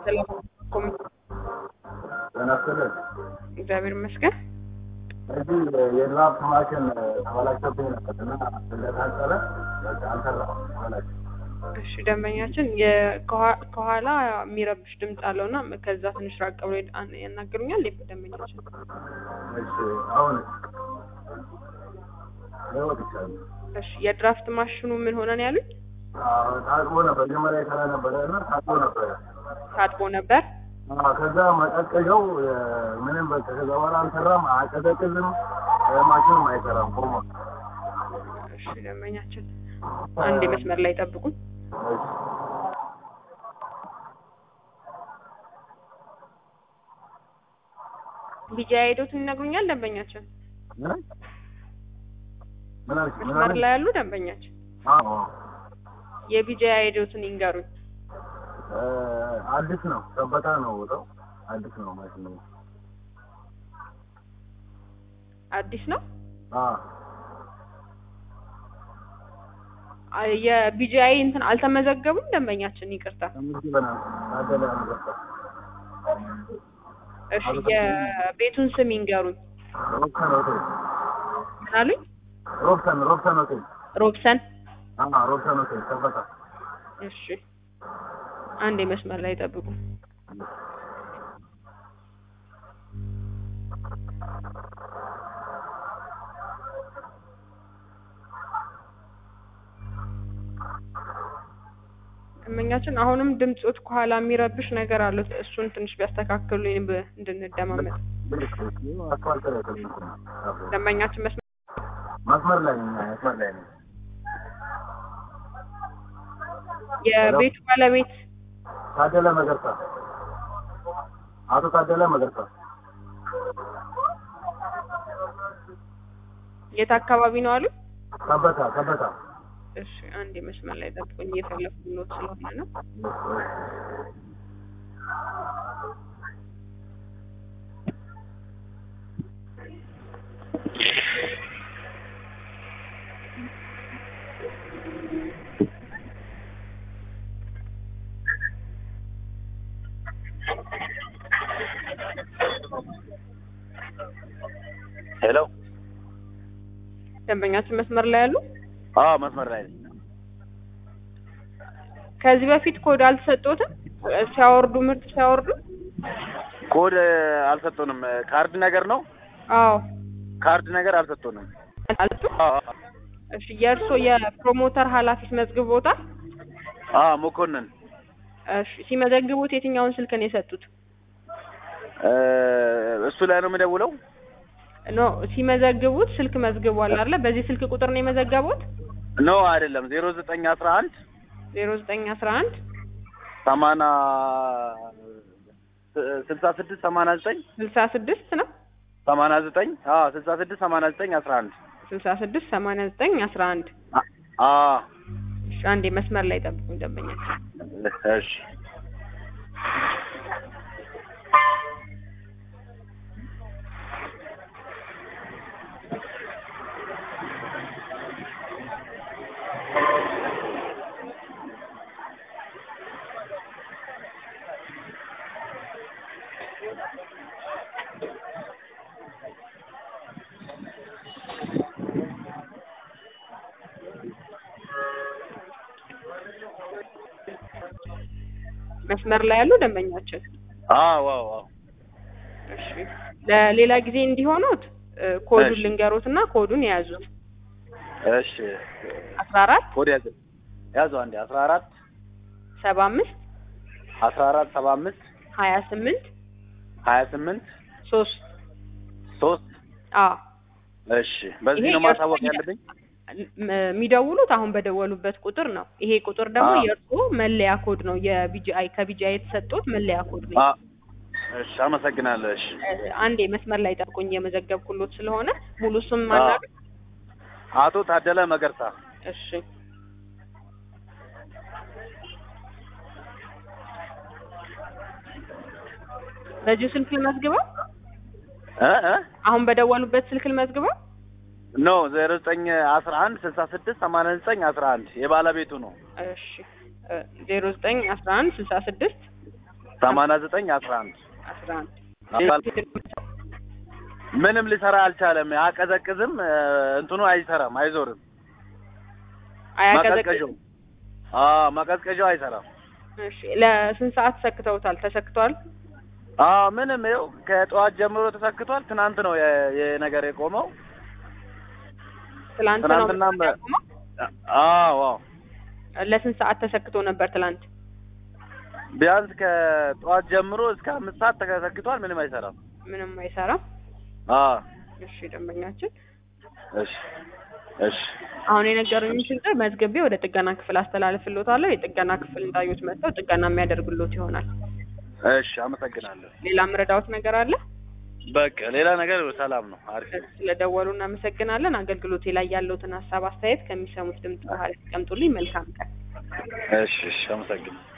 ሰላም ኮም ጤና ይስጥልን። እግዚአብሔር ይመስገን። እዚህ የድራፍት ማሽን ተበላሽቶብኝ ነበር እና ስለታጠረ በቃ አልሰራም ማለት እሺ ደንበኛችን የ- ከኋ- ከኋላ የሚረብሽ ድምፅ አለው እና ከዛ ትንሽ ራቅ ብሎ ያን- ያናግሩኛል። ደንበኛችን እሺ አሁን ለወጥ ይቻላል እሺ የድራፍት ማሽኑ ምን ሆነ ነው ያሉኝ? ታጥቦ ነበር መጀመሪያ የሰራ ነበረ እና ታጥቦ ነበረ ታጥቦ ነበር። አዎ፣ ከዛ መቀዝቀዣው እ፣ ምንም በቃ ከዛ በኋላ አልሰራም፣ አያቀዘቅዝም፣ እ፣ ማሽኑም አይሰራም ቆሞ እሺ ደንበኛችን አንድ መስመር ላይ ጠብቁኝ። እሺ ቢጃ ሄዶትን ይነግሩኛል። ደንበኛችን ምን ምን አልሽ? ምን መስመር አልሽ? ላይ ያሉ ደንበኛችን አዎ የቢጃ ሄዶትን ይንገሩኝ። እ፣ አዲስ ነው ሰበታ ነው ቦታው አዲስ ነው ማሽኑ አዲስ ነው። አዎ አ- የቢጂአይ እንትን አልተመዘገቡም። ደንበኛችን ይቅርታ። ተመዝግበናል ታደለ አንበሳ እሺ የቤቱን ስም ይንገሩኝ። ሮብሰን ሆቴል ምን አሉኝ? ሮብሰን ሮብሰን ሆቴል ሮብሰን። አዎ ሮብሰን ሆቴል ሰበታ እሺ አንድ መስመር ላይ ጠብቁ። ደንበኛችን አሁንም ድምፆት ከኋላ የሚረብሽ ነገር አለው። እሱን ትንሽ ቢያስተካክሉኝ ብ- እንድንደማመጥ። አስፋልት ላይ ተገኝቶ ነው። ደንበኛችን መስመር መስመር ላይ ነኝ መስመር ላይ ነኝ የቤቱ ባለቤት ታደለ መገርሳ አቶ ታደለ መገርሳ የት አካባቢ ነው አሉ? ሰበታ ሰበታ እሺ አንድ መስመር ላይ ጠብቁኝ። እየፈለኩት ስለሆነ ነው። ሄሎ ደንበኛችን መስመር ላይ ያሉ አዎ መስመር ላይ ነኝ ከዚህ በፊት ኮድ አልተሰጦትም ሲያወርዱ ምርት ሲያወርዱ ኮድ አልሰጡንም ካርድ ነገር ነው አዎ ካርድ ነገር አልሰጡንም አልጡ አዎ አዎ። እሺ የእርሶ የፕሮሞተር ኃላፊስ መዝግቦታል አዎ መኮንን እሺ ሲመዘግቡት የትኛውን ስልክ ነው የሰጡት እ፣ እሱ ላይ ነው የምደውለው ኖ ሲመዘግቡት ስልክ መዝግቧል አይደለ በዚህ ስልክ ቁጥር ነው የመዘገቡት ኖ አይደለም ዜሮ ዘጠኝ አስራ አንድ ዜሮ ዘጠኝ አስራ አንድ ሰማና ስልሳ ስድስት ሰማና ዘጠኝ ስልሳ ስድስት ነው ሰማና ዘጠኝ አዎ ስልሳ ስድስት ሰማና ዘጠኝ አስራ አንድ ስልሳ ስድስት ሰማንያ ዘጠኝ አስራ አንድ አዎ እሺ አንዴ መስመር ላይ ጠብቁኝ ደንበኛ እሺ መስመር ላይ ያሉ ደንበኛችን አዎ አዎ አዎ እሺ ለሌላ ጊዜ እንዲሆኑት እ፣ ኮዱን እሺ። ልንገሩት እና ኮዱን የያዙት እሺ አስራ አራት ኮድ ያዘ ያዘው አንዴ አስራ አራት ሰባ አምስት አስራ አራት ሰባ አምስት ሀያ ስምንት ሀያ ስምንት ሶስት ሶስት አ እሺ በዚህ ይሄ ነው ማሳወቅ የእርሶ ያለብኝ የሚደውሉት አሁን በደወሉበት ቁጥር ነው። ይሄ ቁጥር ደግሞ አዎ። የእርሶ መለያ ኮድ ነው። የቢጂአይ ከቢጂአይ የተሰጡት መለያ ኮድ ነው። አ እሺ አመሰግናለሁ እሺ እ፣ አንዴ መስመር ላይ ጠብቁኝ የመዘገብኩሎት ስለሆነ ሙሉ ስም ማናገር አቶ ታደለ መገርሳ እሺ በዚሁ ስልክ ልመዝግበው? እ እ አሁን በደወሉበት ስልክ ልመዝግበው? ኖ ዜሮ ዘጠኝ አስራ አንድ ስልሳ ስድስት ሰማንያ ዘጠኝ አስራ አንድ የባለቤቱ ነው እሺ ዜሮ ዘጠኝ አስራ አንድ ስልሳ ስድስት ሰማንያ ዘጠኝ አስራ አንድ አስራ አንድ ምንም ሊሰራ አልቻለም። አያቀዘቅዝም፣ እ፣ እንትኑ አይሰራም፣ አይዞርም። አያቀዘቅዝም። ማቀዝቀዣው አዎ ማቀዝቀዣው አይሰራም። እሺ ለስንት ሰዓት ሰክተውታል? ተሰክቷል? አዎ ምንም ይኸው ከጠዋት ጀምሮ ተሰክቷል። ትናንት ነው የ- ይሄ ነገር የቆመው። ትላንት ነው ትናንትናም ያቆመው? አዎ አዎ ለስንት ሰዓት ተሰክቶ ነበር ትላንት? ቢያንስ ከጠዋት ጀምሮ እስከ አምስት ሰዓት ተሰክቷል። ምንም አይሰራም። ምንም አይሰራም። አዎ እሺ ደንበኛችን እሺ እሺ አሁን የነገሩኝ ችግር መዝግቤ ወደ ጥገና ክፍል አስተላልፍልዎታለሁ። የጥገና ክፍል እንዳዩት መጥተው ጥገና የሚያደርግሎት ይሆናል። እሺ አመሰግናለሁ። ሌላ ምረዳዎት ነገር አለ? በቃ ሌላ ነገር ሰላም ነው። አሪፍ ነው። ስለደወሉ እናመሰግናለን። አገልግሎቴ ላይ ያለውትን ሀሳብ አስተያየት ከሚሰሙት ድምጽ በኋላ ያስቀምጡልኝ። መልካም ቀን። እሺ እሺ አመሰግናለሁ።